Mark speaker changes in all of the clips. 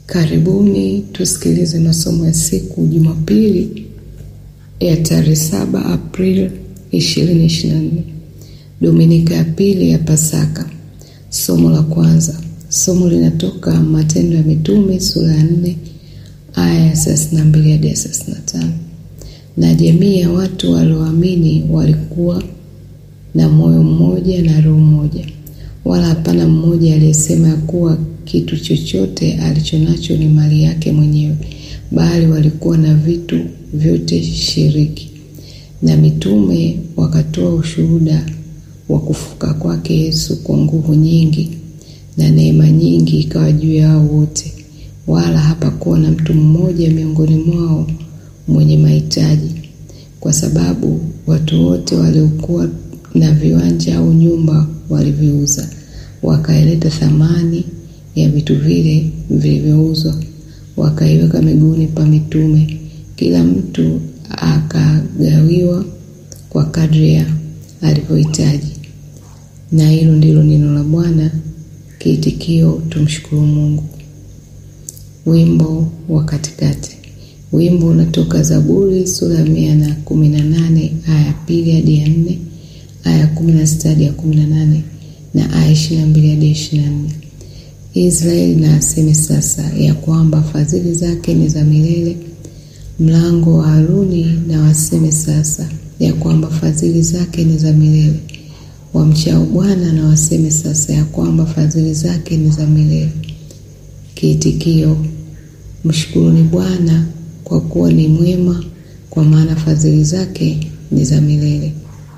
Speaker 1: Karibuni tusikilize masomo ya siku Jumapili ya tarehe saba Aprili 2024, Dominika ya pili ya Pasaka. Somo la kwanza, somo linatoka Matendo ya Mitume sura ya 4 aya ya 32 hadi 35. Na jamii ya watu walioamini walikuwa na moyo mmoja na roho moja, wala hapana mmoja aliyesema ya kuwa kitu chochote alichonacho ni mali yake mwenyewe, bali walikuwa na vitu vyote shiriki. Na mitume wakatoa ushuhuda wa kufufuka kwake Yesu kwa nguvu nyingi, na neema nyingi ikawa juu yao wote, wala hapakuwa na mtu mmoja miongoni mwao mwenye mahitaji, kwa sababu watu wote waliokuwa na viwanja au nyumba waliviuza, wakaileta thamani ya vitu vile vilivyouzwa, wakaiweka miguuni pa mitume, kila mtu akagawiwa kwa kadri ya alivyohitaji. Na hilo ndilo neno la Bwana. Kiitikio: tumshukuru Mungu. Wimbo wa katikati. Wimbo unatoka Zaburi sura ya mia na kumi na nane aya ya pili hadi ya nne aya ya kumi na sita hadi ya kumi na nane na aya ishirini na mbili hadi ishirini na nne Israeli na aseme sasa ya kwamba fadhili zake ni za milele. Mlango wa Haruni na waseme sasa ya kwamba fadhili zake ni za milele. Wamchao Bwana na waseme sasa ya kwamba fadhili zake ni za milele. Kiitikio: mshukuruni Bwana kwa kuwa ni mwema, kwa maana fadhili zake ni za milele.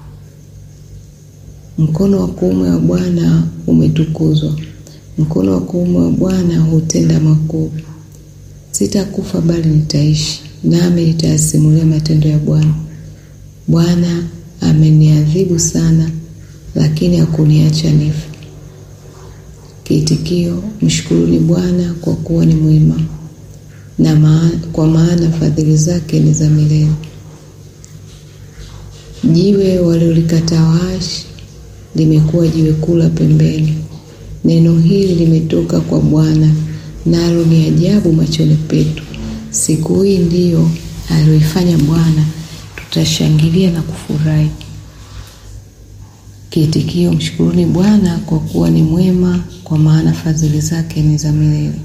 Speaker 1: Mkono wa kuume wa Bwana umetukuzwa, mkono wa kuume wa Bwana hutenda makuu. Sitakufa bali nitaishi, nami nitayasimulia matendo ya Bwana. Bwana ameniadhibu sana, lakini hakuniacha nife. Kiitikio: mshukuruni Bwana kwa kuwa ni mwema, na maa, kwa maana fadhili zake ni za milele. Jiwe walilolikataa waashi limekuwa jiwe kuu la pembeni. Neno hili limetoka kwa Bwana, nalo ni ajabu machoni petu. Siku hii ndiyo aliyoifanya Bwana, tutashangilia na kufurahi. Kiitikio: mshukuruni Bwana kwa kuwa ni mwema, kwa maana fadhili zake ni za milele.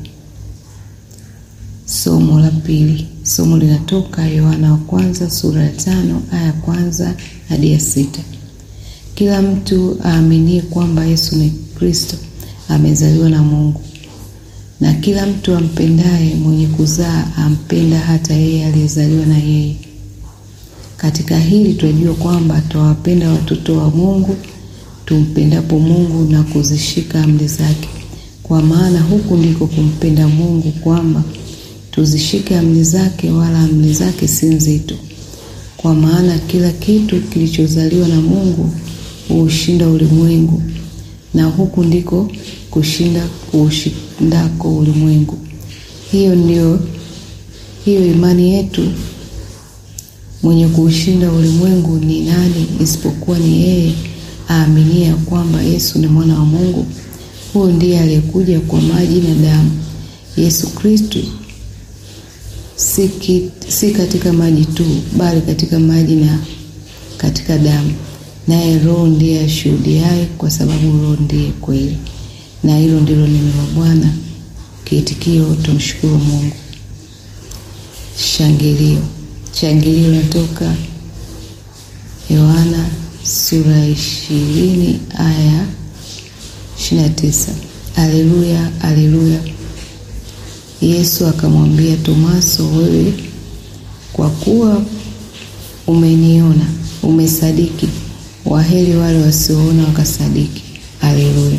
Speaker 1: Somo la pili. Somo linatoka Yohana wa kwanza sura ya tano aya ya kwanza hadi ya sita. Kila mtu aaminie kwamba Yesu ni Kristo amezaliwa na Mungu, na kila mtu ampendaye mwenye kuzaa ampenda hata yeye aliyezaliwa na yeye. Katika hili twajua kwamba twawapenda watoto wa Mungu tumpendapo Mungu na kuzishika amri zake. Kwa maana huku ndiko kumpenda Mungu, kwamba tuzishike amri zake, wala amri zake si nzito. Kwa maana kila kitu kilichozaliwa na Mungu huushinda ulimwengu, na huku ndiko kushinda kuushindako ulimwengu. Hiyo ndio hiyo imani yetu. Mwenye kuushinda ulimwengu ni nani isipokuwa ni yeye aaminie ya kwamba Yesu ni mwana wa Mungu? Huyo ndiye aliyekuja kwa maji na damu, Yesu Kristo, si, si katika maji tu, bali katika maji na katika damu. Naye Roho ndiye ashuhudiaye, kwa sababu Roho ndiye kweli. Na hilo ndilo neno la Bwana. Kiitikio: tumshukuru Mungu. Shangilio. Shangilio natoka Yohana sura ya ishirini aya ishirini na tisa. Aleluya, aleluya. Yesu akamwambia Tomaso, wewe kwa kuwa umeniona umesadiki. Waheri wale wasioona wakasadiki. Aleluya.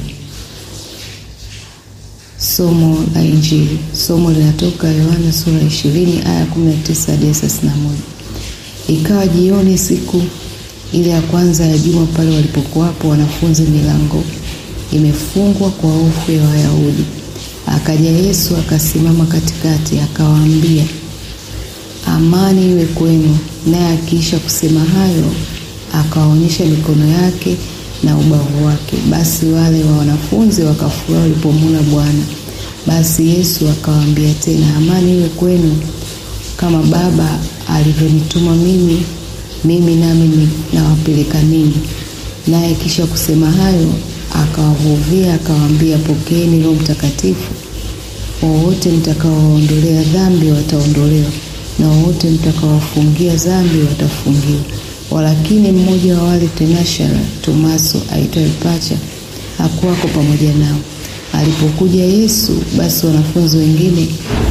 Speaker 1: Somo la Injili. Somo linatoka Yohana sura ya ishirini aya kumi na tisa hadi thelathini na moja. Ikawa jioni siku ile ya kwanza ya juma, pale walipokuwapo wanafunzi, milango imefungwa kwa hofu ya Wayahudi, akaja Yesu akasimama katikati, akawaambia, amani iwe kwenu. Naye akiisha kusema hayo, akawaonyesha mikono yake na ubavu wake. Basi wale wa wanafunzi wakafurahi walipomwona Bwana. Basi Yesu akawaambia tena, amani iwe kwenu. Kama Baba alivyonituma mimi, mimi nami nawapeleka ninyi. Naye kisha kusema hayo, akawavuvia akawaambia, pokeeni Roho Mtakatifu. Wowote mtakaowaondolea dhambi wataondolewa, na wowote mtakaowafungia dhambi watafungiwa. Walakini mmoja wa wale tenashara, Tomaso aitwaye Pacha, hakuwako pamoja nao. Alipokuja Yesu, basi wanafunzi wengine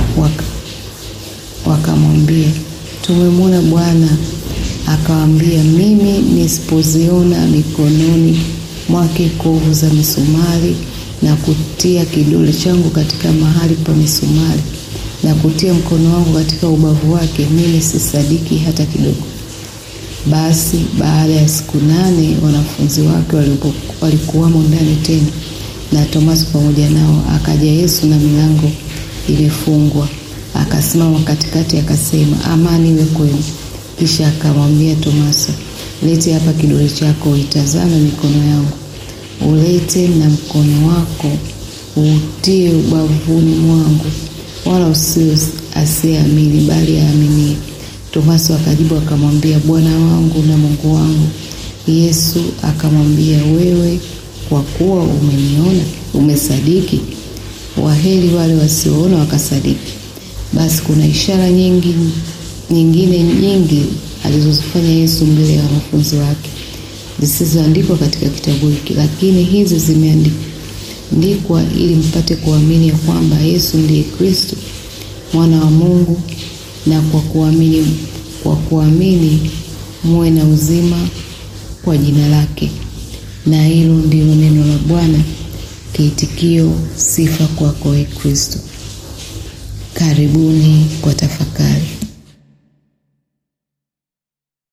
Speaker 1: wakamwambia, tumemwona Bwana. Akawaambia, mimi nisipoziona mikononi mwake kovu za misumari na kutia kidole changu katika mahali pa misumari na kutia mkono wangu katika ubavu wake, mimi sisadiki hata kidogo. Basi baada ya siku nane wanafunzi wake walikuwamo ndani tena na Tomaso pamoja nao. Akaja Yesu na milango ilifungwa, akasimama katikati, akasema, amani iwe kwenu. Kisha akamwambia Tomaso, lete hapa kidole chako, uitazame mikono yangu, ulete na mkono wako uutie ubavuni mwangu, wala usiwe asiyeamini, bali aaminie. Tomaso akajibu akamwambia, Bwana wangu na Mungu wangu. Yesu akamwambia, wewe kwa kuwa umeniona umesadiki. Waheri wale wasioona wakasadiki. Basi kuna ishara nyingi nyingine nyingi alizozifanya Yesu mbele ya wanafunzi wake zisizoandikwa katika kitabu hiki, lakini hizi zimeandikwa ili mpate kuamini ya kwamba Yesu ndiye Kristo mwana wa Mungu, na kwa kuamini kwa kuamini muwe na uzima kwa jina lake. Na hilo ndilo neno la Bwana. Kiitikio: sifa kwako, e Kristo. Karibuni kwa tafakari.